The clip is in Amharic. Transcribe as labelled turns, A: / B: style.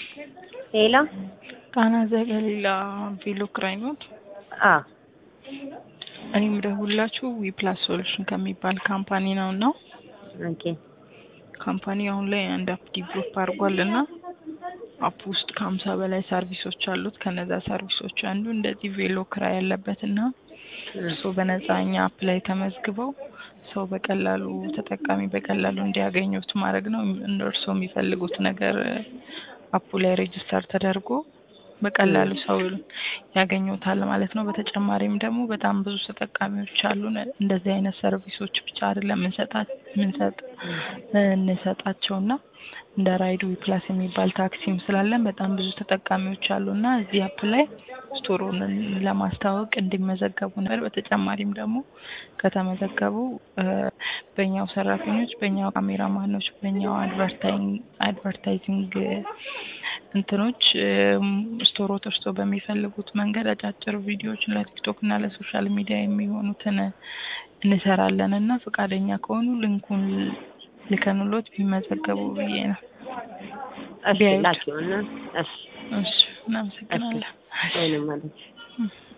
A: ሌላ
B: ቃና ዘገሊላ ቬሎ ክራይ ኖት።
A: አ
B: እኔ የምደውላችሁ ዊፕላስ ሶሉሽን ከሚባል ካምፓኒ ነው እና
A: ኦኬ
B: ካምፓኒ አሁን ላይ አንድ አፕ ዲቨሎፕ አድርጓል እና አፕ ውስጥ ከሀምሳ በላይ ሰርቪሶች አሉት። ከነዛ ሰርቪሶች አንዱ እንደዚህ ቬሎ ክራይ ያለበት እና እርስዎ በነፃ እኛ አፕ ላይ ተመዝግበው ሰው በቀላሉ ተጠቃሚ በቀላሉ እንዲያገኙት ማድረግ ነው። እርስዎ የሚፈልጉት ነገር አፑ ላይ ሬጅስተር ተደርጎ በቀላሉ ሰው ያገኙታል ማለት ነው። በተጨማሪም ደግሞ በጣም ብዙ ተጠቃሚዎች አሉን። እንደዚህ አይነት ሰርቪሶች ብቻ አይደለም እንሰጣ ምንሰጥ እንሰጣቸውና እንደ ራይድ ዊፕላስ የሚባል ታክሲም ስላለን በጣም ብዙ ተጠቃሚዎች አሉና እዚህ አፕ ላይ ስቶሩን ለማስተዋወቅ እንዲመዘገቡ ነበር። በተጨማሪም ደግሞ ከተመዘገቡ በእኛው ሰራተኞች፣ በእኛው ካሜራማኖች፣ በእኛው አድቨርታይዚንግ እንትኖች ስቶሮት እርሶ በሚፈልጉት መንገድ አጫጭር ቪዲዮዎችን ለቲክቶክ እና ለሶሻል ሚዲያ የሚሆኑትን እንሰራለን እና ፈቃደኛ ከሆኑ ልንኩን ልከንሎት ቢመዘገቡ ብዬ ነው።
A: እሺ ላኪውና እሺ
B: እሺ እናመሰግናለን።
A: ወይንም ማለት